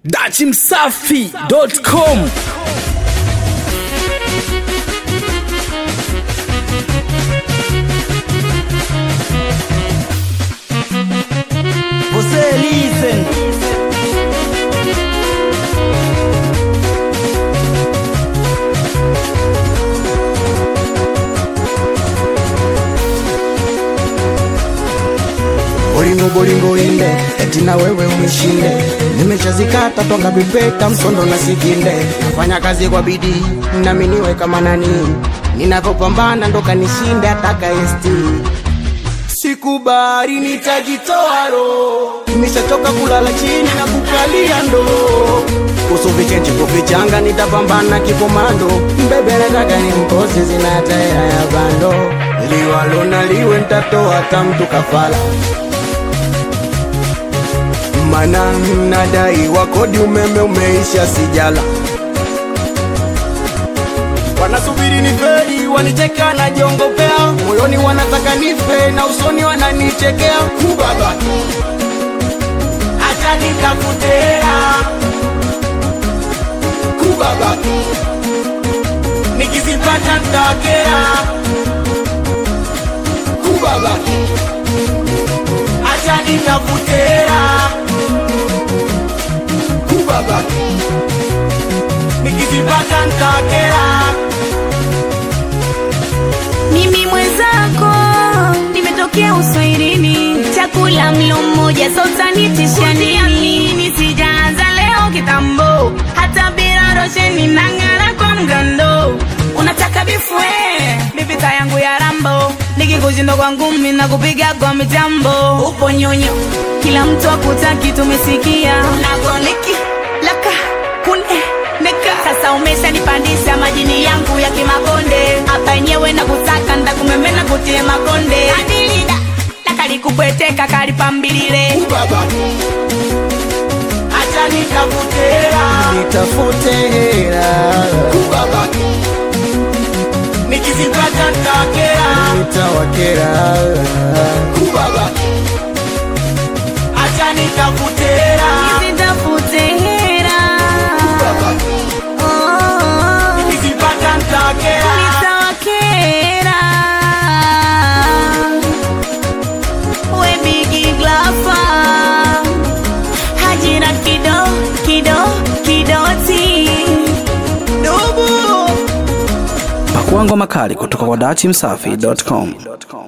dachimsafi.com Você listen. Bolingo bolingo inde eti na wewe unishinde, nimeshazikata twanga vipeta msondo na sikinde, nafanya kazi kwa bidii nami niwe kama nani, ninavyopambana ndo kanishinda ataka esti Sikubali, nitajitoa roho, nimeshachoka kulala chini na kukalia ndoo. Kuhusu vichenji kuvichanga, nitapambana kikomando. Mbebe nataka ni mkosi, zina taira ya bando. Liwalo na liwe, nitatoa hata mtu kafala. Mana nadai wa kodi, umeme umeisha, sijala wanasubiri ni feri, wanicheka na jiongopea, moyoni wanataka nife na usoni wananichekea. Kubaba, acha nikakutea. Kubaba, nikizipata ntakea. Kubaba, acha nikakutea. Kubaba, nikizipata ntakea. Mimi mwenzako nimetokea uswahilini, chakula mlo mmoja sautanitisha nini? Sijaanza leo kitambo, hata bila rosheni nang'ara kwa mgando. Unataka bifwe bibita yangu ya rambo, nikikushinda kwa ngumi na kupiga kwa mitambo. Upo nyonyo, kila mtu akutaki, tumesikia nagoniki laka kune neka sasa umeshanipandisha majini yangu ya kimakonde hapa yenyewe na kutaka ndakumemena kutie makonde adilida lakalikupweteka kalipambilile Kubaba, acha nikakutea. Nitafute hela. Kubaba, nikizipata ntakea. Nitawakera. Kubaba, acha nikakutea. nitafute hera Kubaba, oh, nikizipata ntakea. nitawakera we bigi glafa hajira kido kido kidoti dubu pakuangwa makali kutoka kwa dachimsafi.com